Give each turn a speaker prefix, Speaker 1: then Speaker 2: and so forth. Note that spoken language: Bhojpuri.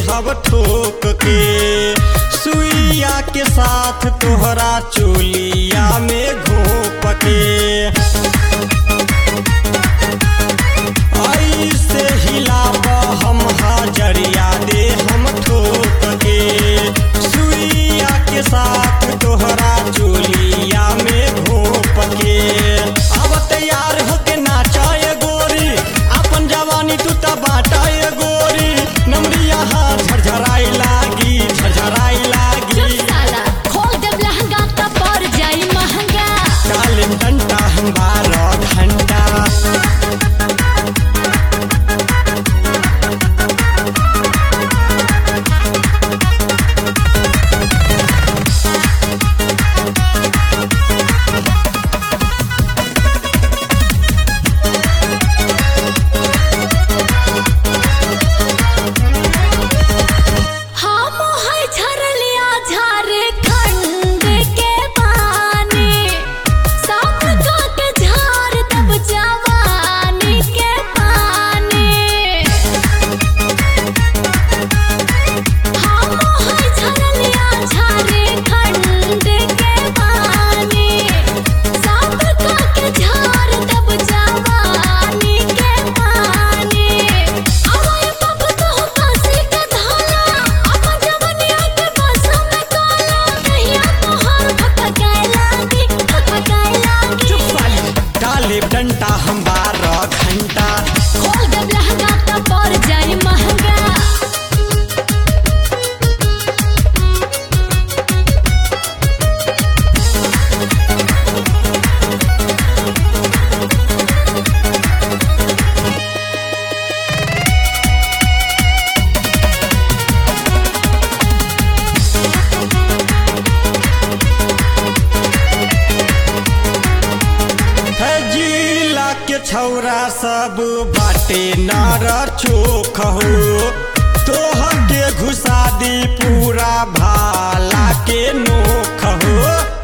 Speaker 1: हब ठोक के सुइया के साथ तोहरा चोलिया में घोप के ऐसे हिलाब हम हाजरिया दे हम ठोक के सुइया के साथ तोहरा चोलिया में घोप के अब तैयार होके नाचाए गोरी अपन जवानी तू त बाटाए गोरी नमरिया हाथ झरझराई लागी झरझराई
Speaker 2: चुप
Speaker 1: लागी
Speaker 2: साला खोल देब लहंगा त पड़ जाई महंगा
Speaker 1: काले डंडा हम बारह घंटा
Speaker 2: हम है झरलिया झारखंड के पानी सब का के झार तब जवानी के पानी हम है झरलिया झारखंड के पानी सब का के झार तब जवानी के पानी अवय पप तो काशी के धाला अपन जवनिया के बस में काला कहिया तोहर भटकाए लागी भटकाए लागी
Speaker 1: चुप साली काले डंडा हम बारह घंटा
Speaker 2: खोल देब लहंगा त पड़ जाई महंगा
Speaker 1: है जिला के छौरा सब बाटे नार चोख हो तोहर के घुसा दी पूरा भाला के नोख हो